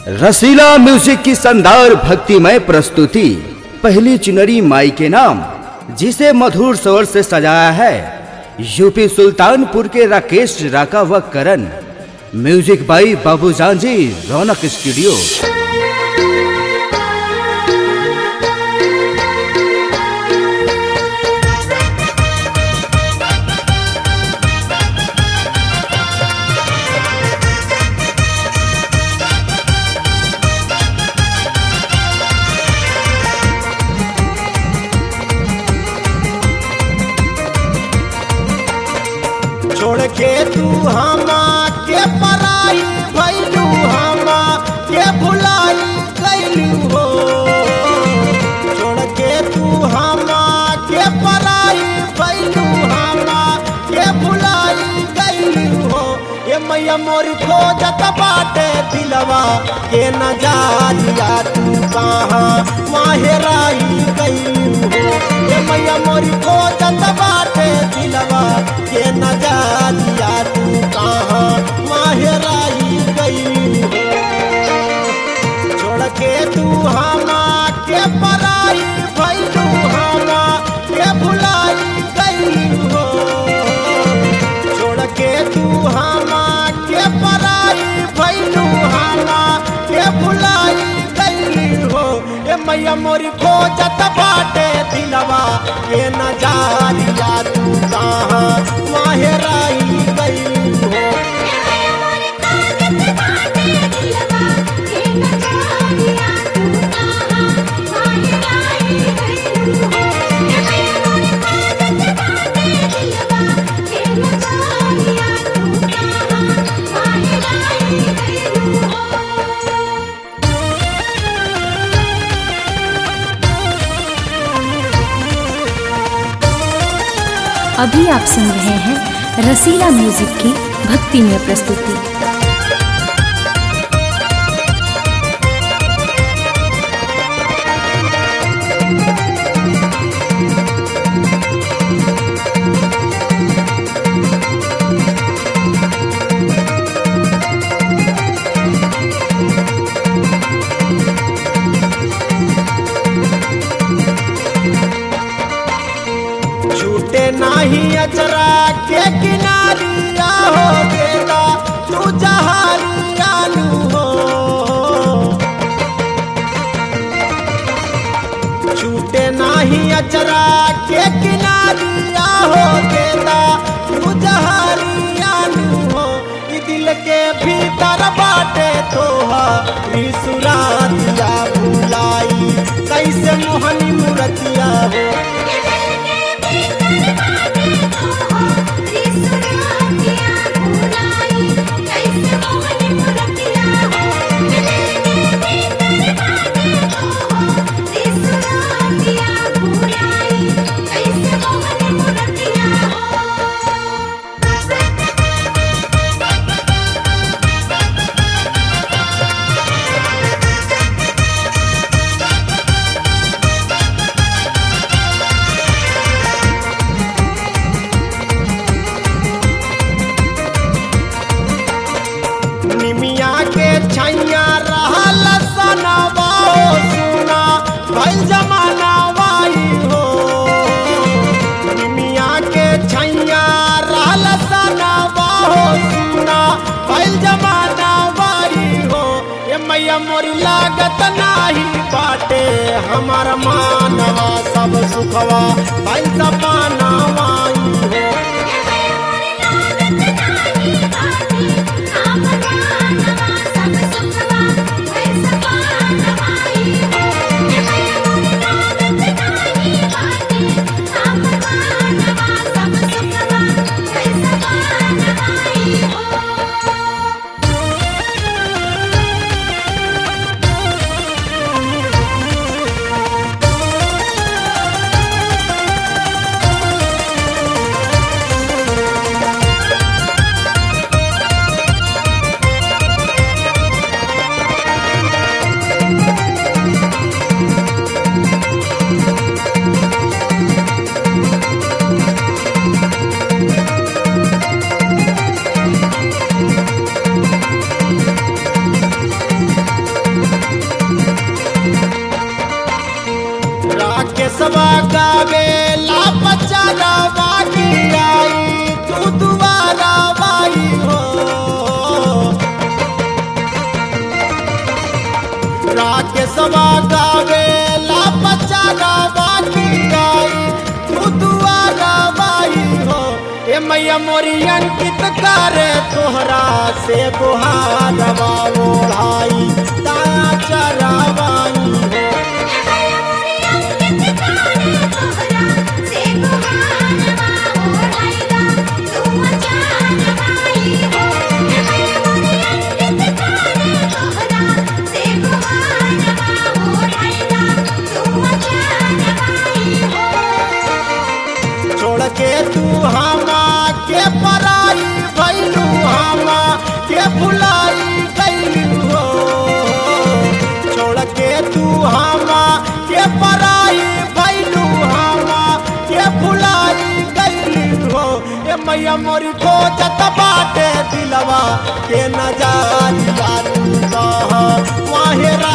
रसीला music की शानदार भक्तिमय प्रस्तुति पहली चुनरी माई के नाम जिसे मधुर स्वर से सजाया है यूपी सुल्तानपुर के राकेश राका व करण म्यूजिक बाई बाबू जी रौनक स्टूडियो छोड़ के तू हमा के पराई भैलू हमा के भुलाई कैलू हो छोड़ के तू हमा के पराई भैलू हमा के भुलाई कैलू हो ये मैया मोर खोजत बाटे दिलवा के न जालिया तू कहाँ माहेराई कैलू हो ये मैया मोर खोजत बाटे दिलवा के न जालिया तू कहाँ माहेराई गई हो छोड़ के तू हमा के पराई भैलू हमा के भुलाई गई हो छोड़ के तू हमा के पराई भैलू हमा के भुलाई गई हो ए मैया मोरी खोजत बाटे दिलवा के न जालिया तू कहाँ माहेराई गई हो अभी आप सुन रहे हैं रसीला म्यूजिक की भक्तिमय प्रस्तुति छूटे नाही अचरा के किनारिया हो बेटा तू जहारिया लू हो छूटे नाही अचरा के किनारिया हो बेटा तू जहारिया लू हो ई दिल के भीतर बाटे तोहा सुरातिया भुलाई कैसे मोहनी मूर्तिया हो निमिया के छैया रहल सनवा हो सुना भइल जमाना वाई हो निमिया के छैया रहल सनवा हो सुना भइल जमाना वाई हो ये मैया मोरी लागत नाही बाटे हमार मानवा सब सुखवा भइल जमाना वाई हो महेशवा गावे ला बच्चा गावा की गाई तू दुआ गावाई हो ए मैया मोरी अंकित करे तोहरा से गुहारवा ओढ़ाई दाया चरावाई हो छोड़ के तू हमा के पराई भैलू हमा के भुलाई गैलू हो छोड़ के तू हमा के पराई भैलू हमा के भुलाई गैलू हो ए मैया मोरी खोजत बाटे दिलवा के नजारिया तू कह वाहे